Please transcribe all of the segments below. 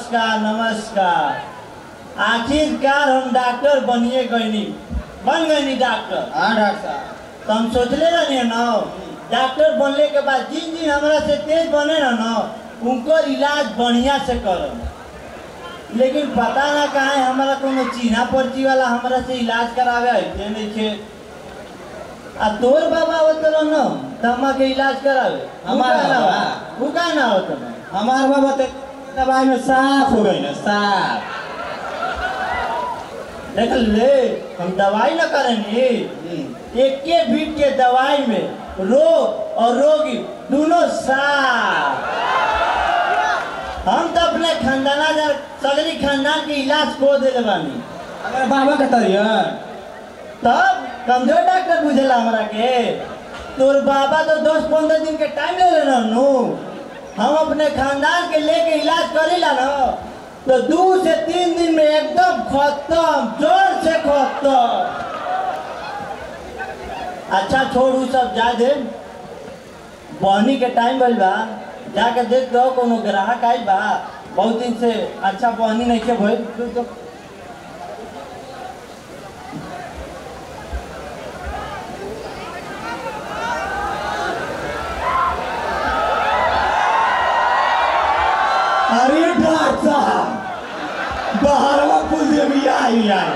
नमस्कार नमस्कार आखिरकार हम डॉक्टर बनिए गईनी बन गईनी डॉक्टर हाँ डॉक्टर साहब तो हम सोचले रहनी ना डॉक्टर बनने के बाद जिन जिन हमरा से तेज बने ना ना उनको इलाज बढ़िया से करम लेकिन पता ना कहाँ है हमारा कोनो चीना पर्ची वाला हमरा से इलाज करावे ऐसे नहीं छे आ तोर बाबा होत रहो न तम्मा के इलाज करावे हमार उ काहे ना बाबा? होत? उ काहे ना होत ना हमार बाबा तो दवाई में साफ हो गई ना साफ देख ले हम दवाई न करेंगे एक के बीट के दवाई में रोग और रोगी दोनों साफ हम तो अपने खानदाना जर सगरी खानदान के इलाज को दे बानी हमारे बाबा के तरियन तब कमजोर डॉक्टर बुझेला हमरा के तोर बाबा तो दस पंद्रह दिन के टाइम ले लेना नु हम अपने खानदान के लेके इलाज करेला ना तो दो से तीन दिन में एकदम खत्म जोर से खत्म अच्छा छोड़ उ सब जा दे बहनी के टाइम भइल बा जाके देख दो कोनो ग्राहक आइल बा बहुत दिन से अच्छा बहनी नहीं के भइल तू तो अरे डॉक्टर साहब बाहरवा कुल से भी आई आई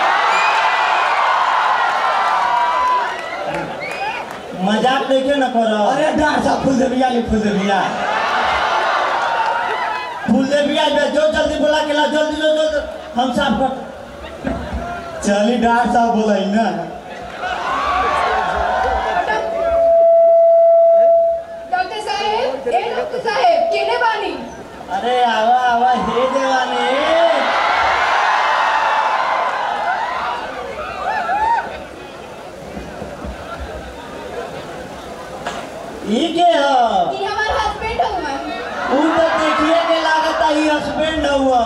मजाक देखे न करो अरे डॉक्टर साहब फुल से भी आई फुल से भी आई फूल दे भी आज जो जल्दी बोला के ला जल्दी जो जो हम साफ कर चली डॉक्टर साहब बोलाई ना डॉक्टर साहेब ए डॉक्टर साहेब केने बानी अरे आवा आवा हे देवानी ई के हो ई हमार हस्बैंड हवन उ तो देखिए के लागता ही हस्बैंड हुआ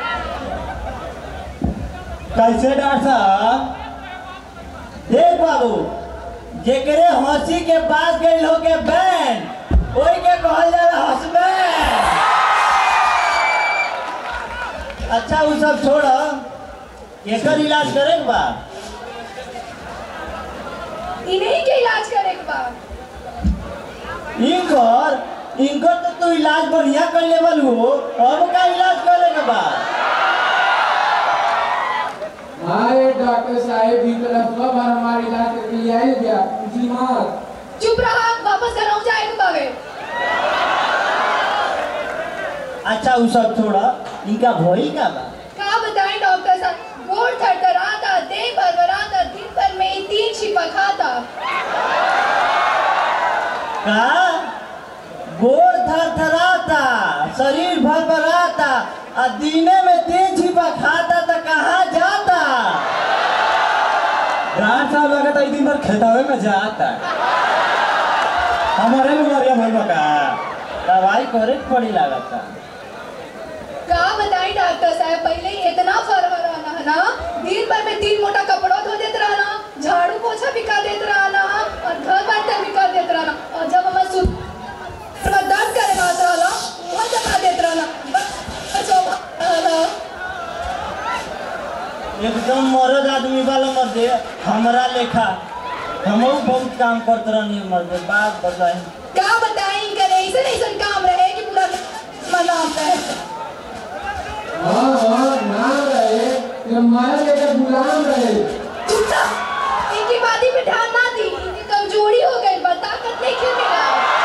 कैसे डॉक्टर साहब देख बाबू जेकरे हंसी के पास गई हो के बैंड ओई के कहल जाला हस्बैंड अच्छा उ सब छोड़ केकर इलाज करे के बा इन्हीं के इलाज करे के बा इनकर इनकर तो तू इलाज बढ़िया कर लेवल हो अब का इलाज करे के बा हाय डॉक्टर साहेब भी तरफ कब हमारे इलाज करके लिए आए क्या जी मत चुप रहा वापस घर जाए के बावे अच्छा उ सब छोड़ इनका भइल का बा का बताएं डॉक्टर साहब गोड़ थरथराता देह भरभराता दिन भर में ही तीन छिपा खाता का गोड़ थरथराता शरीर भरभराता आ दीने में तीन छिपा खाता तो कहाँ जाता डॉक्टर साहब लगता है दिन भर खेतावे में जाता हमारे बीमारियां भर का दवाई करे के पड़ी लागता का बताएं डॉक्टर साहब पहले ही इतना फरफराना है ना दिन भर में तीन मोटा कपड़ा धो देते रहना झाड़ू पोछा भी कर देते रहना और घर बर्तन भी कर देते रहना और जब हमें सुध थोड़ा दर्द करे बात रहना वहाँ जमा देते रहना बस बस वो रहना। एकदम मरद आदमी वाला मर्दे हमरा लेखा हमहू बहुत काम करते रहनी मर्दे बात बताई का बताएं करे ऐसे ऐसे काम रहे कि पूरा मनाम रहे हाँ हाँ नाम रहे तेरा माया लेकर गुलाम रहे चुप रह। इनकी बाती पे ध्यान ना दी इनकी कमजोरी हो गई बा ताकत नहीं क्यों मिला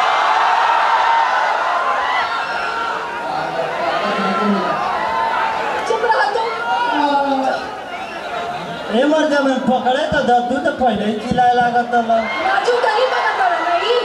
चुप रहा तुम ए मर्दे में पकड़े तो दद्दू तो पहले ही चिल्लाए लागत लो राजू गली बना करो नहीं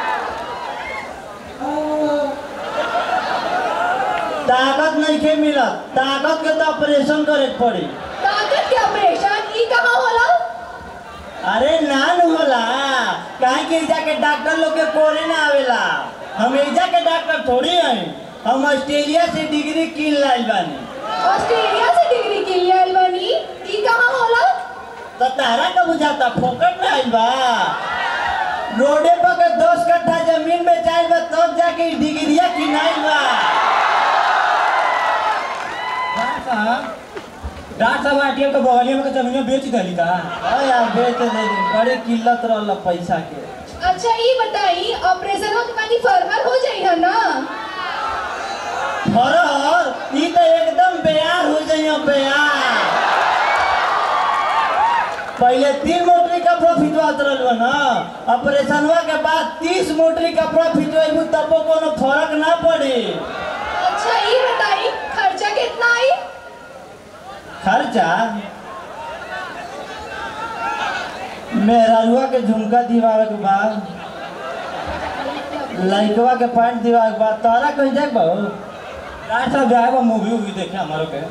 ताकत नहीं के मिलत ताकत के तो ऑपरेशन करे के पड़ी ताकत के ऑपरेशन ई कहाँ होला अरे नान होला काहे के एजा के डॉक्टर लोग के कोरे ना आवेला हम एजा के डॉक्टर थोड़ी हैं हम ऑस्ट्रेलिया से डिग्री किन लाइल बानी ऑस्ट्रेलिया से डिग्री के लिए आइल बानी ई कहाँ होला तो तारा का बुझाता फोकट में आइल बा रोडे पर के दस कट्ठा जमीन में जाइल बा तब जाके ई डिग्रिया किनाइल बा हाँ डॉक्टर साहब आरटीएम के बगलिया में के जमीन बेच दली का हाँ यार बेच दे बड़ी किल्लत रहल पैसा के अच्छा ये बताई ऑपरेशन हो के बाद फरहर हो जाई है ना फरहर ई तो एकदम बेयार हो जाइए बेयार पहले तीन मोटरी का प्रॉफिट बात रहल ना ऑपरेशनवा के बाद तीस मोटरी का प्रॉफिट हुई तब कोनो फर्क ना पड़ी अच्छा ये बताई खर्चा कितना आई खर्चा मेहरारुआ के झुमका दिवावे के बाद लइकवा के पैंट दिवावे के बाद तोरा कहीं जाए बहु डॉक्टर साहब जाए बा मूवी वूवी देखे हमारे के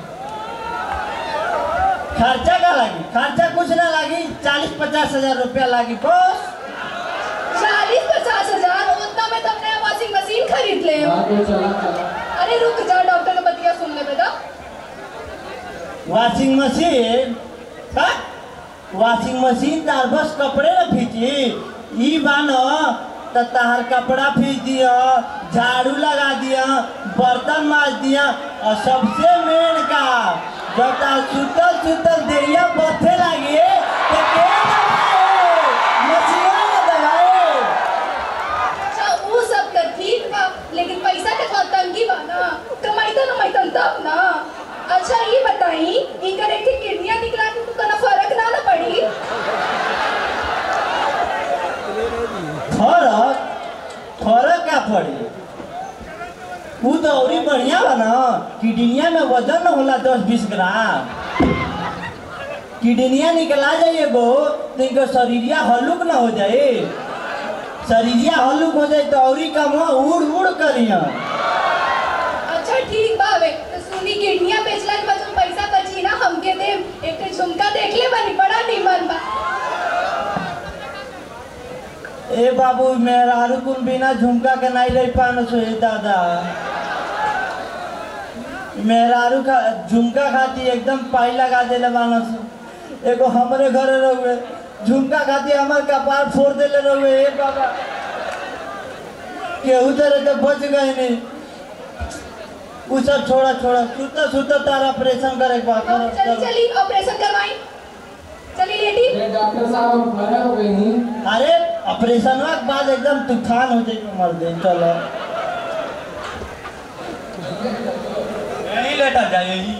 खर्चा का लागी खर्चा कुछ ना लागी चालीस पचास हजार रुपया लागी बस चालीस पचास हजार उतना में तुमने वॉशिंग मशीन खरीद ले हाँ तो चला चला अरे रुक जा डॉक्टर का बतिया सुन ले बेटा वॉशिंग मशीन का वॉशिंग मशीन तार बस कपड़े ना फीची ई बानो त तार कपड़ा फीच दिया झाड़ू लगा दिया बर्तन माज दिया और सबसे मेन का जब तार सुतल सुतल देरिया बथे लगे तो के दबाए मशीन ना दबाए अच्छा वो सब तो ठीक बा लेकिन पैसा के थोड़ा तंगी बा ना कमाईता ना माईता तब ना अच्छा ये बताई इनकर एक थी किडनियां निकला के तो कना फर्क ना ना पड़ी फरक फरक का पड़ी ऊ तो औरी बढ़िया बा ना किडनिया में वजन न होला दस बीस ग्राम किडनिया निकला जाइए गो तो इनका शरीरिया हल्लुक ना हो जाए शरीरिया हल्लुक हो जाए तो औरी कम उड़ उड़ करिया अच्छा ठीक बा वे तो सुनी किडनियां बेचला के बाद जो पैसा बची ना हमके दे एक ठे झुमका देख ले बनी बड़ा निमन बा ए बाबू मेहरारू कुन बिना झुमका के नहीं रह पान सो ए दादा मेहरारू का झुमका खाती एकदम पाई लगा देले मानस एगो हमरे घरे रहुए झुमका खाती हमार कपार फोड़ देले रहुए ए बाबा केहू तरह तो बच गए नहीं उ सब छोड़ा छोड़ा सुता सुता तारा ऑपरेशन करे के बाद अब चली चली ऑपरेशन करवाई चली लेटी अरे डॉक्टर साहब हम खड़े हो गए नहीं अरे ऑपरेशन के बाद एकदम तूफान हो जाए मर दे चलो यही लेटर जाए यही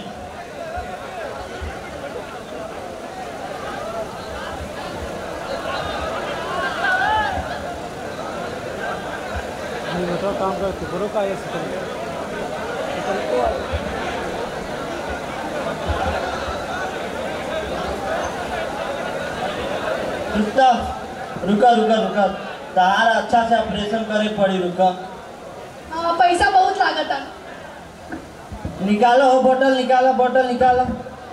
रुका रुका रुका रुका तार अच्छा से ऑपरेशन करे पड़ी रुका हाँ पैसा बहुत लागत है निकालो हो बोतल निकालो बोतल निकालो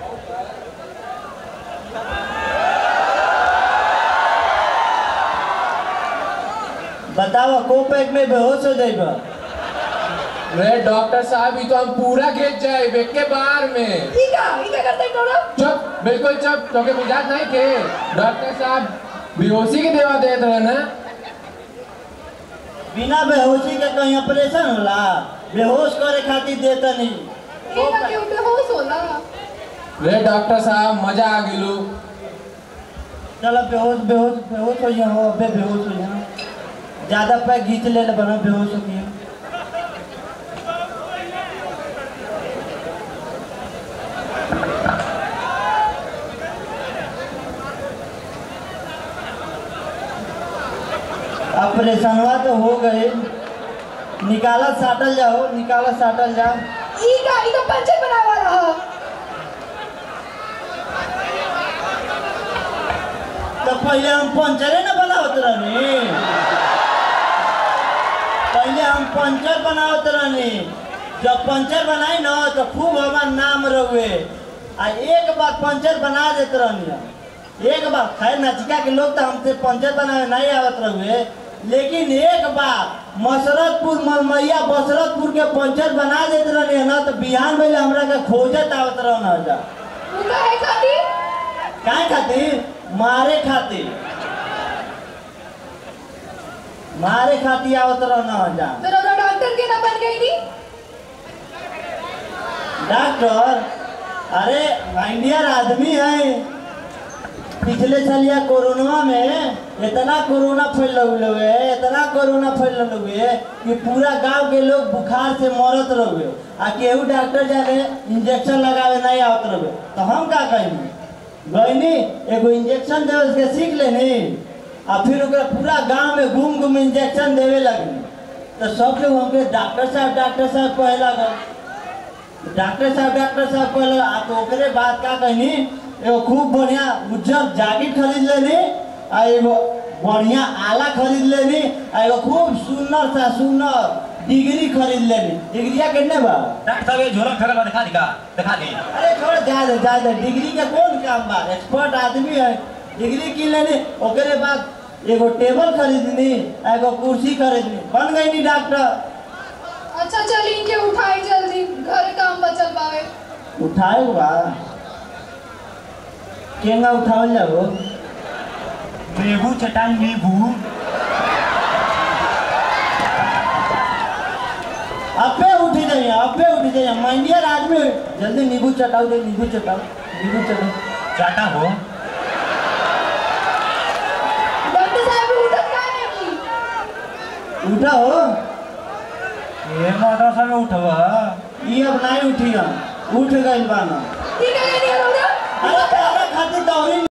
बताओ को पैक में बेहोश हो जाइबा अरे डॉक्टर साहब ये तो हम पूरा घेच जाए बेग के बाहर में ई का ई का करते टोरा चुप बिल्कुल चुप तोके बुझात नहीं के डॉक्टर साहब बेहोशी के दवा देत रहे ना बिना बेहोशी के कहीं ऑपरेशन होला बेहोश करे खातिर देता नहीं ई ना के बेहोश होला अरे डॉक्टर साहब मजा आ गेलू चलो बेहोश बेहोश बेहोश हो जाओ अबे बेहोश हो जाओ ज्यादा पैक घींच ले ले बना बेहोश हो गया ऑपरेशनवा तो हो गए निकाला साटल जाओ निकाला साटल जाओ ई का ई तो पंचर बनावे वाला है तो पहले हम पंचरे न बनावत रहनी पहले हम पंचर बनावत रहनी जब पंचर बनाई न तो खूब हमार नाम रहुए आ एक बार पंचर बना देते रहनी हम। एक बार खैर नचिका के लोग तो हमसे पंचर बनावे नहीं आवत रहुए लेकिन एक बार मसरतपुर मलमैया बसरतपुर के पंचर बना देते रहनी ना तो बिहान में हमरा के खोजत आवत रहना जा उ का है खातिर काय खातिर मारे खातिर मारे खातिर आवत रहना जा फिर हमरा डॉक्टर के ना बन गई थी डॉक्टर अरे इंडियन आदमी है पिछले साल यह कोरोना में इतना कोरोना फैल हुए है इतना कोरोना फैल हुए है कि पूरा गांव के लोग बुखार से मरत रहे आ केहू डॉक्टर जाके इंजेक्शन लगावे नहीं आवत रहे तो हम का कहेंगे गईनी एगो इंजेक्शन देवे के सीख लेनी आ फिर ओकरा पूरा गांव में घूम घूम इंजेक्शन देवे लगनी तो सब लोग हमके डॉक्टर साहब डॉक्टर साहब कहे लगल डॉक्टर साहब डॉक्टर साहब कहले आ तो ओकरे बाद का कहनी एगो खूब बढ़िया उज्जर जैकेट खरीद लेनी आ एगो बढ़िया आला खरीद लेनी आ एगो खूब सुंदर सा सुंदर डिग्री खरीद लेनी डिग्रिया कितने बा डॉक्टर साहब ये झोला फेंकल बा दिखा दिखा दिखा दे अरे छोड़ जा दे जा दे डिग्री का कौन काम बा एक्सपर्ट आदमी है डिग्री की लेनी ओकरे बाद एगो टेबल खरीदनी आ एगो कुर्सी खरीदनी बन गई नी डॉक्टर अच्छा चली इनके उठाई जल्दी घर काम बचल बावे उठाए बा केंगा उठावल जाओ नींबू चटाई नींबू अबे उठी जाइए अबे उठी जाइए माइंडियर आदमी जल्दी नींबू चटाओ दे नींबू चटाओ नींबू चटाओ चाटा हो डॉक्टर साहब उठत का नहीं उठा हो ये मदरसा में उठवा ये अब नहीं उठी हम उठ गई बाना ठीक है नहीं हो रहा अरे तारा खातिर दौड़ी